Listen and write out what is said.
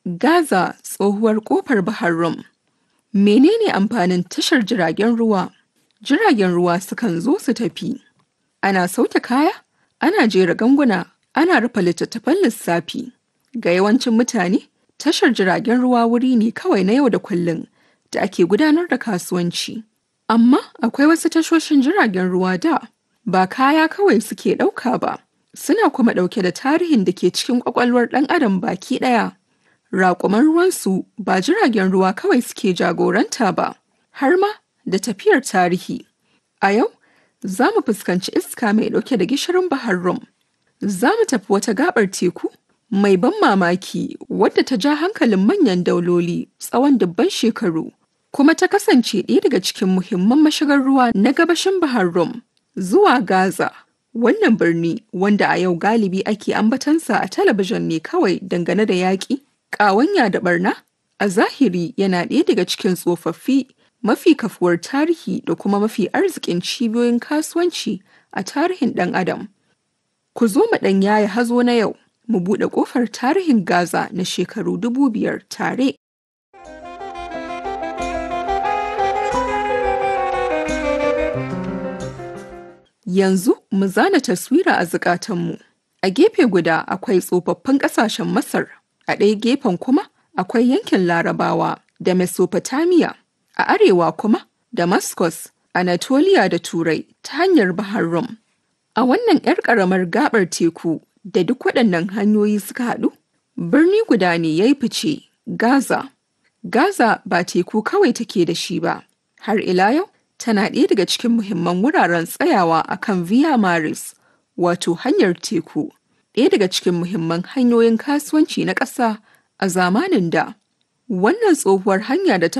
Gaza tsohuwar ƙofar Bahar Rum. Menene amfanin tashar jiragen ruwa? Jiragen ruwa sukan zo su tafi. Ana sauke kaya, ana jera ganguna, ana rufe littattafan lissafi. Ga yawancin mutane, tashar jiragen ruwa wuri ne kawai na yau da kullum da ake gudanar da kasuwanci. Amma akwai wasu tashoshin jiragen ruwa da ba kaya kawai suke ɗauka ba, suna kuma ɗauke da tarihin da ke cikin ƙwaƙwalwar ɗan adam baki ɗaya. Raƙuman ruwansu ba jiragen ruwa kawai suke jagoranta ba, har ma da tafiyar tarihi. A yau, za mu fuskanci iska mai ɗauke da gishirin Bahar Rum. Za mu tafi wata gaɓar teku mai ban mamaki wadda ta ja hankalin manyan dauloli tsawon dubban shekaru, kuma ta kasance ɗaya daga cikin muhimman mashigar ruwa na gabashin Bahar Rum zuwa Gaza. Wannan birni wanda a yau galibi ake ambatansa a talabijin ne kawai dangane da yaƙi, ƙawanya da barna, a zahiri yana ɗaya daga cikin tsofaffi mafi kafuwar tarihi da kuma mafi arzikin cibiyoyin kasuwanci a tarihin ɗan adam. Ku zo mu ɗan yaya hazo na yau, mu buɗe ƙofar tarihin Gaza na shekaru dubu biyar tare. Yanzu mu zana taswira a zukatanmu. A gefe guda akwai tsofaffin ƙasashen Masar, a ɗaya gefen kuma akwai yankin Larabawa da Mesopotamia, a arewa kuma Damascus, Anatolia da Turai ta hanyar Bahar Rum. A wannan 'yar ƙaramar gaɓar teku da duk waɗannan hanyoyi suka haɗu, birni guda ne ya yi fice, Gaza. Gaza ba teku kawai take da shi ba, har ila yau tana ɗaya daga cikin muhimman wuraren tsayawa a kan Via Maris, wato hanyar teku, ɗaya daga cikin muhimman hanyoyin kasuwanci na ƙasa a zamanin da. Wannan tsohuwar hanya da ta